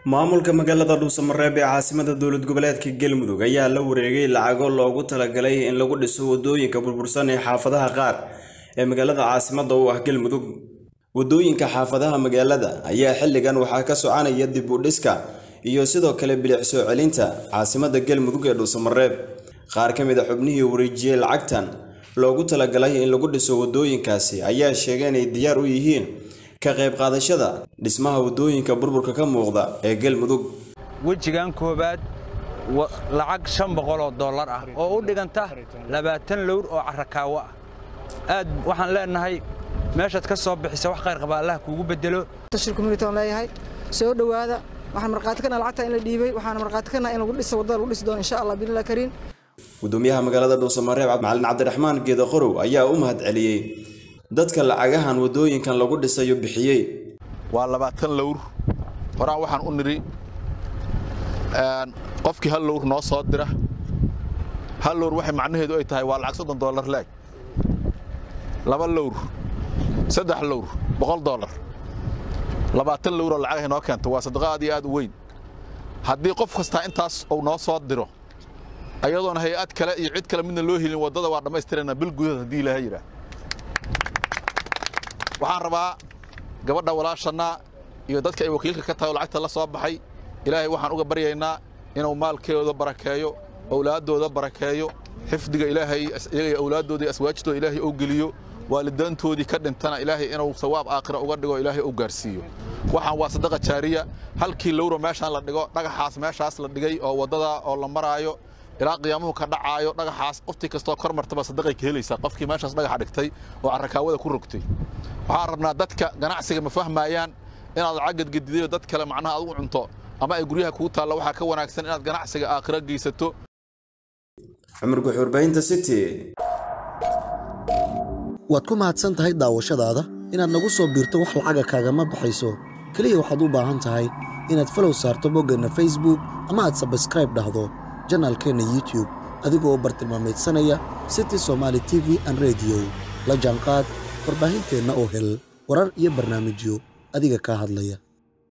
maamulka magaalada dhuusamareeb ee caasimada dowlad goboleedka galmudug ayaa la wareegay lacago loogu talagalay in lagu dhiso wadooyinka burbursan ee xaafadaha qaar ee magaalada caasimada u ah galmudug wadooyinka xaafadaha magaalada ayaa xilligan waxaa ka soconaya dib u dhiska iyo sidoo kale bilic soo celinta caasimada galmudug ee dhuusamareeb qaar ka mid a xubnihii wareejiyey lacagtan loogu talagalay in lagu dhiso wadooyinkaasi ayaa sheegay inay diyaar u yihiin ka qayb qaadashada dhismaha wadooyinka burburka ka muuqda ee galmudug wejigan koowaad lacag shan boqol oo dollar ah oo u dhiganta labaatan lowr oo carrakaawo ah aad waxaan leenahay meeshaad ka soo bixisa wax khayr qaba allah kuugu bedelo tashir community aan leeyahay soo dhowaada waxaan markhaati kana lacagta in la dhiibay waxaan markhaati kana in lagu dhiso waddada lagu dhisi doono insha allah biillah kariim gudoomiyaha magaalada dhuusamareeb macalin cabdiraxmaan geeda qorow ayaa u mahad celiyey dadka lacagahan wadooyinkan lagu dhisayo bixiyey waa labaatan lowr horaan waxaan u nidhi qofkii hal lowr noo soo dira hal lowr waxay macnaheedu ay tahay waa lacag soddon dollar leeg laba lowr saddex lowr boqol dollar labaatan lowr oo lacagahay noo keento waa sadaqo aad iyo aad u weyn haddii qof kastaa intaas uu noo soo diro ayadoona hay-ad kale iyo cid kale midna loo helin waddada waa dhammaystirana bil gudahood haddii ilaaha yidhaah waxaan rabaa gabadha walaashannaa iyo dadka ay wakiilka ka tahay oo lacagta la soo baxay ilaahay waxaan uga baryaynaa inuu maalkeeda barakeeyo owlaaddooda barakeeyo xifdiga ilaahay iyaga owlaaddooda iyo aswaajtooda ilaahay uu geliyo waalidaantoodii ka dhintana ilaahay inuu sawaab aakhira uga dhigo ilaahay uu gaarsiiyo waxaan waa sadaqa jaariya halkii lowro meeshaan la dhigo dhagaxaas meeshaas la dhigay oo waddada oo la maraayo ilaa qiyaamuhu ka dhacaayo dhagaxaas qoftii kastoo kor martaba sadaqay ka helaysaa qofkii meeshaas dhagaxa dhigtay oo carrakaawada ku rogtay waxaan rabnaa dadka ganacsiga ma fahmayaan inaad lacag gadgadidayo dad kale macnaha aad u cunto ama ay guryaha kugu taalla waxaa ka wanaagsan inaad ganacsiga aakhiro geysato cumar guxuurbahinta city waad ku mahadsan tahay daawashadaada inaad nagu soo biirto wax lacaga kaagama baxayso keliya waxaad u baahan tahay inaad falow saarto boggeenna facebook ama aad sabskraib dhahdo janaalkeenna youtube adigoo bartilmaamaydsanaya city somaali t v an rediyo la jaanqaad warbaahinteenna oo hel warar iyo barnaamijyo adiga kaa hadlaya